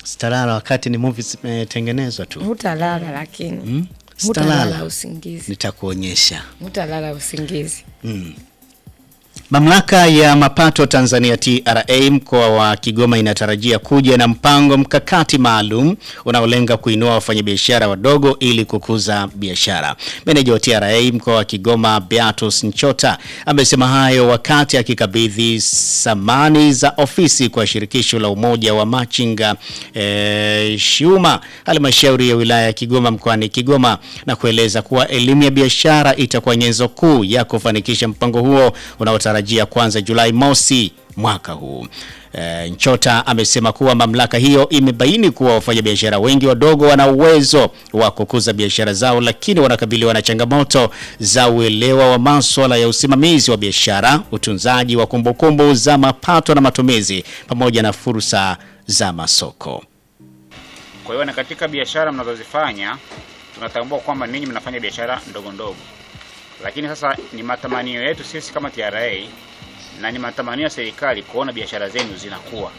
Sitalala wakati ni movie zimetengenezwa tu. Hutalala lakini Mm? hutalala Sitalala. usingizi, Nitakuonyesha. hutalala usingizi. Mamlaka ya mapato Tanzania TRA mkoa wa Kigoma inatarajia kuja na mpango mkakati maalum unaolenga kuinua wafanyabiashara wadogo ili kukuza biashara. Meneja wa TRA mkoa wa Kigoma Beatus Nchota amesema hayo wakati akikabidhi samani za ofisi kwa shirikisho la umoja wa machinga eh, Shuma halmashauri ya wilaya ya Kigoma mkoani Kigoma na kueleza kuwa elimu ya biashara itakuwa nyenzo kuu ya kufanikisha mpango huo unaotarajia kuanza Julai mosi mwaka huu. E, Nchota amesema kuwa mamlaka hiyo imebaini kuwa wafanyabiashara wengi wadogo wana uwezo wa kukuza biashara zao, lakini wanakabiliwa na changamoto za uelewa wa masuala ya usimamizi wa biashara, utunzaji wa kumbukumbu za mapato na matumizi, pamoja na fursa za masoko. Kwa hiyo na katika biashara mnazozifanya tunatambua kwamba ninyi mnafanya biashara ndogo ndogo, lakini sasa ni matamanio yetu sisi kama TRA na ni matamanio ya serikali kuona biashara zenu zinakuwa.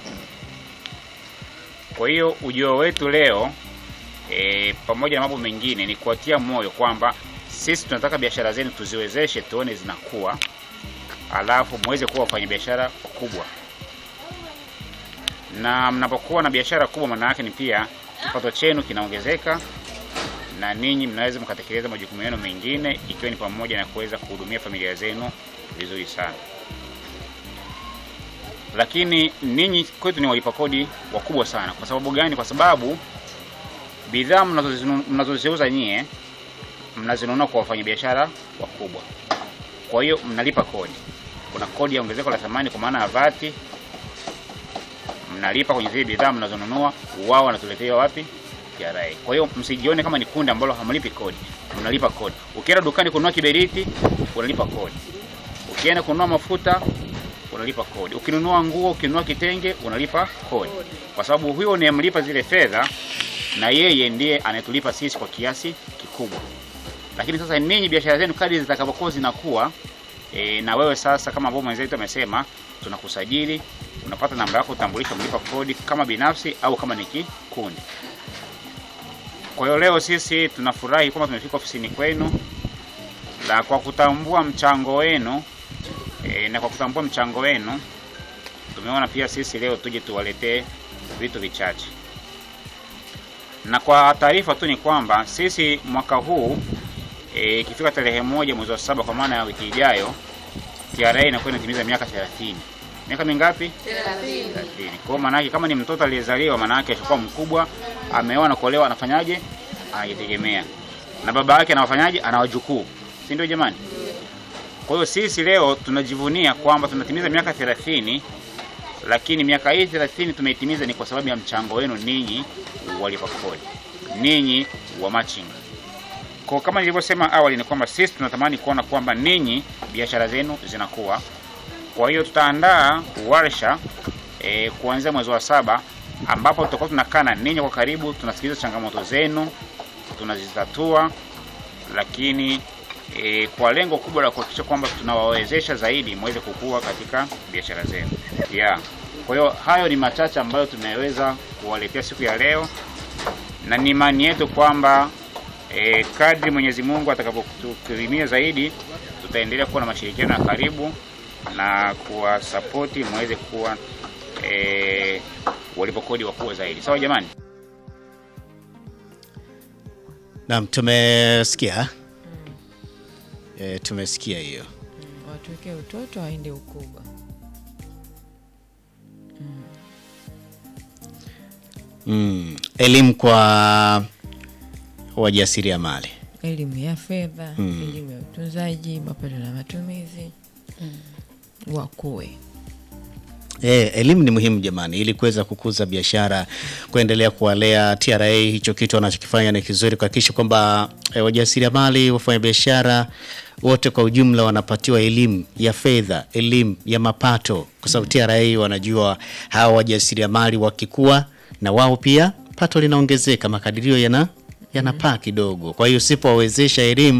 Kwa hiyo ujio wetu leo e, pamoja na mambo mengine ni kuwatia moyo kwamba sisi tunataka biashara zenu tuziwezeshe, tuone zinakuwa, alafu muweze kuwa wafanyabiashara wakubwa na mnapokuwa na biashara kubwa, maana yake ni pia kipato chenu kinaongezeka na ninyi mnaweza mkatekeleza majukumu yenu mengine, ikiwa ni pamoja na kuweza kuhudumia familia zenu vizuri sana. Lakini ninyi kwetu ni walipa kodi wakubwa sana. Kwa sababu gani? Kwa sababu bidhaa mnazozinu- mnazoziuza nyie mnazinunua kwa wafanyabiashara wakubwa, kwa hiyo mnalipa kodi. Kuna kodi ya ongezeko la thamani kwa maana ya vati mnalipa kwenye zile bidhaa mnazonunua, wao wanatuletea wapi? TRA. Kwa hiyo msijione kama ni kundi ambalo hamlipi kodi, mnalipa kodi. Ukienda dukani kununua kiberiti, unalipa kodi. Ukienda kununua mafuta, unalipa kodi. Ukinunua nguo, ukinunua kitenge, unalipa kodi, kwa sababu huyo unayemlipa zile fedha, na yeye ndiye anayetulipa sisi kwa kiasi kikubwa. Lakini sasa ninyi biashara zenu kadri zitakavyokuwa zinakuwa e, na wewe sasa kama ambavyo mwenzetu amesema, tunakusajili unapata namba yako utambulisho, mlipa kodi kama binafsi au kama ni kikundi. Kwa hiyo leo sisi tunafurahi kwamba tumefika ofisini kwenu na kwa kutambua mchango wenu e, na kwa kutambua mchango wenu tumeona pia sisi leo tuje tuwaletee vitu vichache. Na kwa taarifa tu ni kwamba sisi mwaka huu e, ikifika tarehe moja mwezi wa saba kwa maana ya wiki ijayo TRA inakuwa inatimiza miaka 30. Miaka mingapi? 30. Kwa hiyo maana yake kama ni mtoto aliyezaliwa, maana yake ashakuwa mkubwa, ameoa na kuolewa, anafanyaje? Anajitegemea. Na baba yake anawafanyaje? Ana wajukuu. Si ndio jamani? Kwa hiyo sisi leo tunajivunia kwamba tunatimiza miaka 30, lakini miaka hii 30 tumeitimiza ni kwa sababu ya mchango wenu ninyi walipa kodi, ninyi wa machinga. Kwa kama nilivyosema awali ni kwamba sisi tunatamani kuona kwamba ninyi biashara zenu zinakuwa. Kwa hiyo tutaandaa warsha e, kuanzia mwezi wa saba ambapo tutakuwa tunakaa na ninyi kwa karibu, tunasikiliza changamoto zenu, tunazitatua, lakini e, kwa lengo kubwa la kuhakikisha kwamba tunawawezesha zaidi muweze kukua katika biashara zenu. Yeah. Kwa hiyo hayo ni machache ambayo tumeweza kuwaletea siku ya leo, na ni imani yetu kwamba e, kadri Mwenyezi Mungu atakapotukirimia zaidi, tutaendelea kuwa na mashirikiano ya karibu na kuwasapoti muweze kuwa e, walipokodi wakubwa zaidi. Sawa jamani? Naam, tumesikia e, tumesikia hiyo. Watuweke utoto waende ukubwa. Mm, elimu kwa wajasiriamali. Elimu ya fedha, elimu ya utunzaji, mapato na matumizi, wakuwe Eh, elimu ni muhimu jamani, ili kuweza kukuza biashara, kuendelea kuwalea. TRA hicho kitu wanachokifanya ni kizuri, kuhakikisha kwamba eh, wajasiriamali, wafanyabiashara wote kwa ujumla wanapatiwa elimu ya fedha, elimu ya mapato, kwa sababu TRA wanajua hawa wajasiriamali wakikua, na wao pia pato linaongezeka, makadirio yana yanapaa kidogo. Kwa hiyo usipowawezesha elimu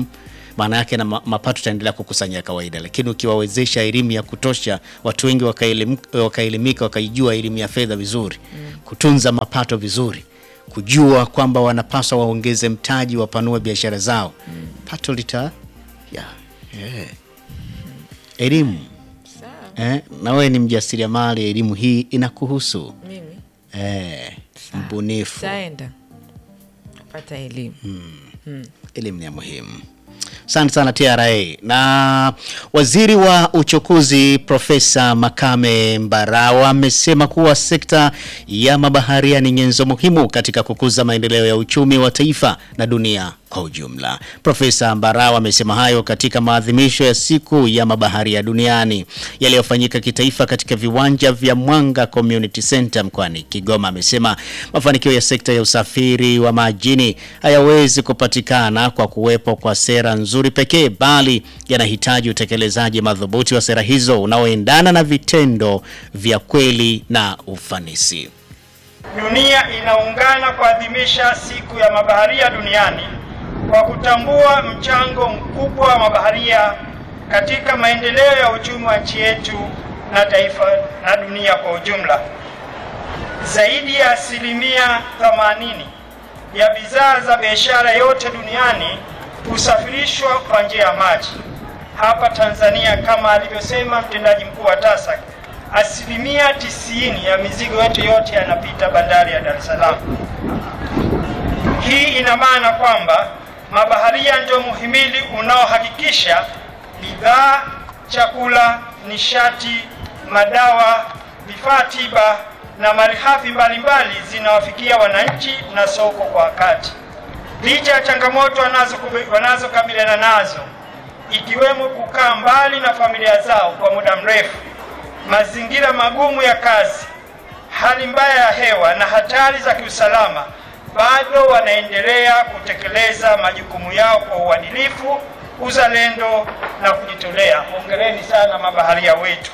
maana yake na ma- mapato yataendelea kukusanya kawaida, lakini ukiwawezesha elimu ya kutosha, watu wengi wakaelim- wakaelimika, wakaijua elimu ya fedha vizuri, kutunza mapato vizuri, kujua kwamba wanapaswa waongeze mtaji, wapanue biashara zao, pato lita ya yeah. Elimu Sawa. eh, na wewe ni mjasiriamali, elimu hii inakuhusu Mimi eh, mbunifu. taenda kupata elimu. elimu ni ya muhimu. Asante sana TRA. Na waziri wa uchukuzi Profesa Makame Mbarawa amesema kuwa sekta ya mabaharia ni nyenzo muhimu katika kukuza maendeleo ya uchumi wa taifa na dunia kwa ujumla. Profesa Mbarawa amesema hayo katika maadhimisho ya siku ya mabaharia duniani yaliyofanyika kitaifa katika viwanja vya Mwanga Community Center mkoani Kigoma. Amesema mafanikio ya sekta ya usafiri wa majini hayawezi kupatikana kwa kuwepo kwa sera nzuri pekee, bali yanahitaji utekelezaji madhubuti wa sera hizo unaoendana na vitendo vya kweli na ufanisi. Dunia inaungana kuadhimisha siku ya mabaharia duniani kwa kutambua mchango mkubwa wa mabaharia katika maendeleo ya uchumi wa nchi yetu na taifa na dunia kwa ujumla. Zaidi ya asilimia 80 ya bidhaa za biashara yote duniani husafirishwa kwa njia ya maji. Hapa Tanzania, kama alivyosema mtendaji mkuu wa TASAC, asilimia tisini ya mizigo yetu yote yanapita bandari ya Dar es Salaam. Hii ina maana kwamba mabaharia ndio muhimili unaohakikisha bidhaa, chakula, nishati, madawa, vifaa tiba na malighafi mbalimbali zinawafikia wananchi na soko kwa wakati. Licha ya changamoto wanazo- wanazokabiliana nazo ikiwemo kukaa mbali na familia zao kwa muda mrefu, mazingira magumu ya kazi, hali mbaya ya hewa na hatari za kiusalama, bado wanaendelea kutekeleza majukumu yao kwa uadilifu, uzalendo na kujitolea. Hongereni sana mabaharia wetu.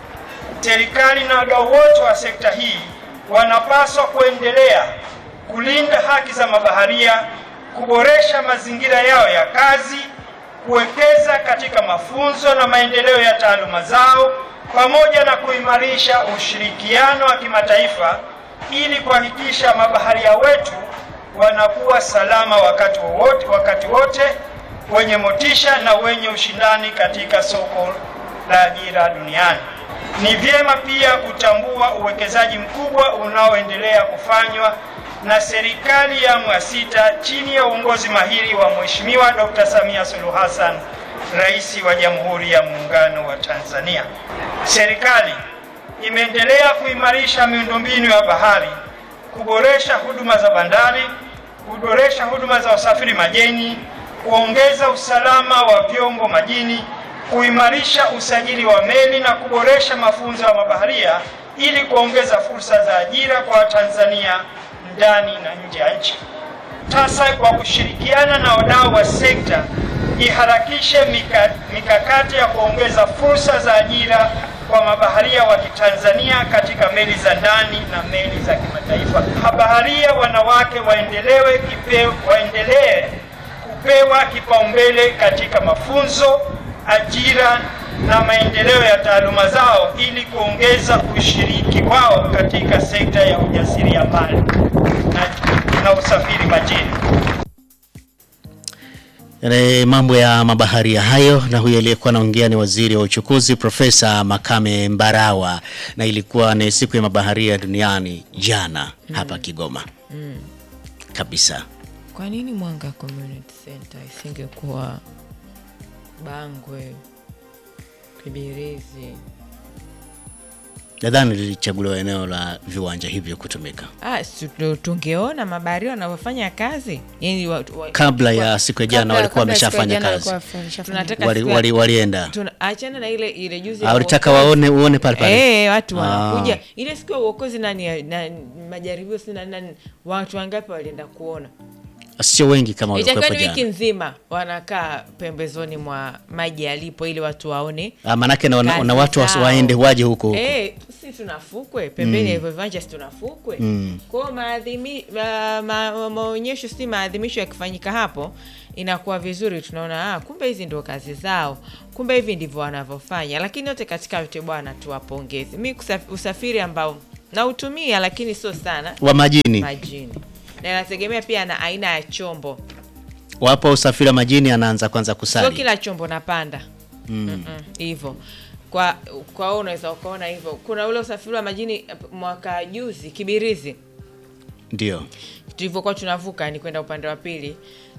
Serikali na wadau wote wa sekta hii wanapaswa kuendelea kulinda haki za mabaharia, kuboresha mazingira yao ya kazi, kuwekeza katika mafunzo na maendeleo ya taaluma zao, pamoja na kuimarisha ushirikiano wa kimataifa ili kuhakikisha mabaharia wetu wanakuwa salama wakati wowote, wakati wote, wenye motisha na wenye ushindani katika soko la ajira duniani. Ni vyema pia kutambua uwekezaji mkubwa unaoendelea kufanywa na serikali ya awamu ya sita chini ya uongozi mahiri wa Mheshimiwa Dr. Samia Suluhu Hassan, Rais wa Jamhuri ya Muungano wa Tanzania. Serikali imeendelea kuimarisha miundombinu ya bahari, kuboresha huduma za bandari, kuboresha huduma za usafiri majini, kuongeza usalama wa vyombo majini, kuimarisha usajili wa meli na kuboresha mafunzo ya mabaharia ili kuongeza fursa za ajira kwa Watanzania ndani na nje ya nchi. TASAC kwa kushirikiana na wadau wa sekta iharakishe mika, mikakati ya kuongeza fursa za ajira kwa mabaharia wa Kitanzania katika meli za ndani na meli za kimataifa. Mabaharia wanawake waendelewe kipe, waendelee kupewa kipaumbele katika mafunzo, ajira na maendeleo ya taaluma zao ili kuongeza ushiriki wao katika sekta ya ujasiriamali na, na usafiri majini. Yale mambo ya mabaharia hayo, na huyo aliyekuwa anaongea ni waziri wa uchukuzi Profesa Makame Mbarawa, na ilikuwa ni siku ya mabaharia duniani jana hapa Kigoma kabisa. Kwa nini Mwanga Community Center isingekuwa Bangwe, Kibirizi? Nadhani lilichaguliwa eneo la viwanja hivyo kutumika Ah, si tu- tungeona mabaharia wanavyofanya kazi yani wa, wa, kabla ya siku ya jana, Kabla- walikuwa kabla siku ya wameshafanya jana kazi, walikuwa wameshafanya. tunataka wali, siku ya- wali, walienda tuna- achana na ile ile juzi Ah, ya walitaka uokozi. waone uone pale pale. Eh, watu Ah. wanakuja ile siku ya uokozi nani ya- na majaribio si nani, nani watu wangapi walienda kuona sio wengi kama itakiwa waliokuwepo ni wiki jana. nzima wanakaa pembezoni mwa maji yalipo ili watu waone Ah, Manake na, na, kazi na watu wasi- zao. waende waje huko huko. Eh, si tunafukwe pembeni ya hivyo viwanja si tunafukwe kwao maadhimi- ma- ma- ma- maonyesho si maadhimisho yakifanyika hapo inakuwa vizuri tunaona ah, kumbe hizi ndio kazi zao kumbe hivi ndivyo wanavyofanya lakini yote katika yote bwana tuwapongeze mi kusaf- usafiri ambao nautumia lakini sio sana Wa majini majini na inategemea pia na aina ya chombo wapo usafiri wa majini, anaanza kwanza sio kusali. kila chombo napanda Mm-mm, hivyo kwa kwa wewe unaweza ukaona hivyo kuna ule usafiri wa majini eh, mwaka juzi kibirizi Ndio tulivyokuwa tunavuka ni kwenda upande wa pili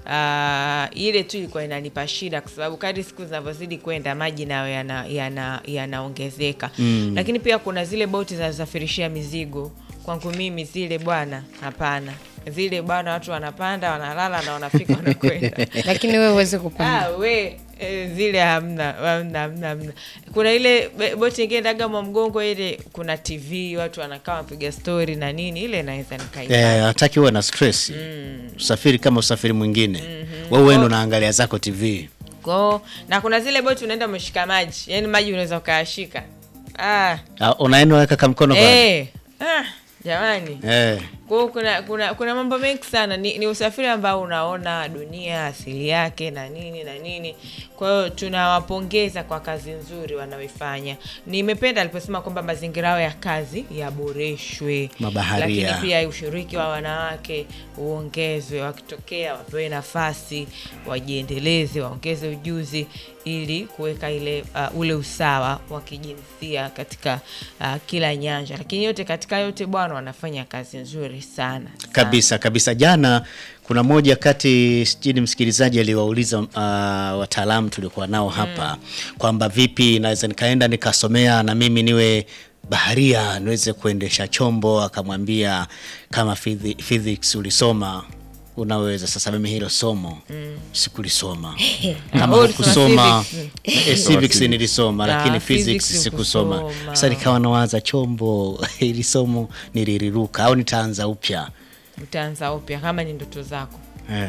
uh, ile tu ilikuwa inanipa shida kwa sababu kadri siku zinavyozidi kwenda maji nayo yanaongezeka yana, yanaongezeka. lakini pia kuna zile boti zinazosafirishia mizigo kwangu mimi zile bwana hapana zile bwana watu wanapanda wanalala na wanafika wanakwenda lakini wewe huwezi kupanda Ah, we eh, zile hamna hamna hamna hamna. Kuna ile be- boti ingine Dagama mgongo ile, kuna TV watu wanakaa wapiga stori na nini, ile naweza nikaipanda. eh, hataki uwe na stress. Usafiri kama usafiri mwingine. Wewe uende unaangalia zako TV. Kwao na kuna zile boti unaenda umeshika maji, yani maji unaweza ukayashika. Ah, Ah, unaenda unaweka kamkono kwa. eh, ah, jamani Eh. Kwa hiyo kuna, kuna, kuna mambo mengi sana ni, ni usafiri ambao unaona dunia asili yake na nini na nini. Kwa hiyo tunawapongeza kwa kazi nzuri wanaoifanya. Nimependa aliposema kwamba mazingira yao ya kazi yaboreshwe, Mabaharia. lakini pia ushiriki wa wanawake uongezwe, wakitokea wapewe nafasi, wajiendeleze, waongeze ujuzi ili kuweka ile uh, ule usawa wa kijinsia katika uh, kila nyanja, lakini yote katika yote bwana, wanafanya kazi nzuri sana, sana. Kabisa kabisa. Jana kuna moja kati sijui msikilizaji aliwauliza uh, wataalamu tuliokuwa nao hapa kwamba vipi naweza nikaenda nikasomea na mimi niwe baharia niweze kuendesha chombo. Akamwambia kama physi- physics ulisoma unaweza. Sasa mimi hilo somo sikulisoma. Kama Oh, ulisoma kusoma civics. eh, civics nilisoma, Ah, lakini physics physics sikusoma. hukusoma. Sasa nikawa nawaza chombo hili somo niliriruka au nitaanza upya. Utaanza upya kama ni ndoto zako. Eh,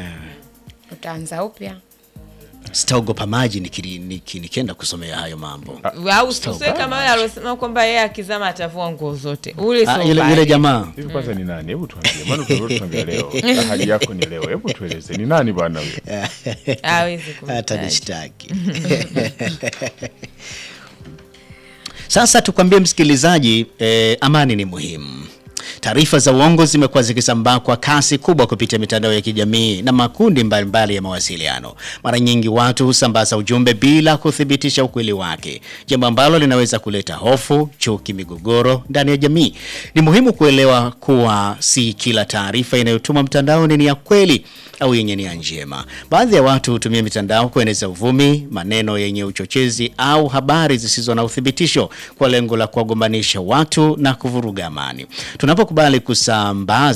utaanza upya sitaogopa maji nikiri- niki- nikienda kusomea hayo mambo. Au usiwe kama yule alosema kwamba yeye akizama atavua nguo zote. Ule Ah, sio yule, mbaya. yule jamaa hivi kwanza ni nani? Hebu tuambie, maana tunatuambia leo na hali yako ni leo. Hebu tueleze ni nani bwana huyo? hawezi kumtaja. atanishtaki. Sasa tukwambie msikilizaji, eh, amani ni muhimu. Taarifa za uongo zimekuwa zikisambaa kwa kasi kubwa kupitia mitandao ya kijamii na makundi mbalimbali mbali ya mawasiliano. Mara nyingi watu husambaza ujumbe bila kuthibitisha ukweli wake, jambo ambalo linaweza kuleta hofu, chuki, migogoro ndani ya jamii. Ni muhimu kuelewa kuwa si kila taarifa inayotumwa mtandaoni ni ya kweli au yenye nia njema. Baadhi ya watu hutumia mitandao kueneza uvumi, maneno yenye uchochezi au habari zisizo na uthibitisho kwa lengo la kuwagombanisha watu na kuvuruga amani. Tunapokubali kusambaza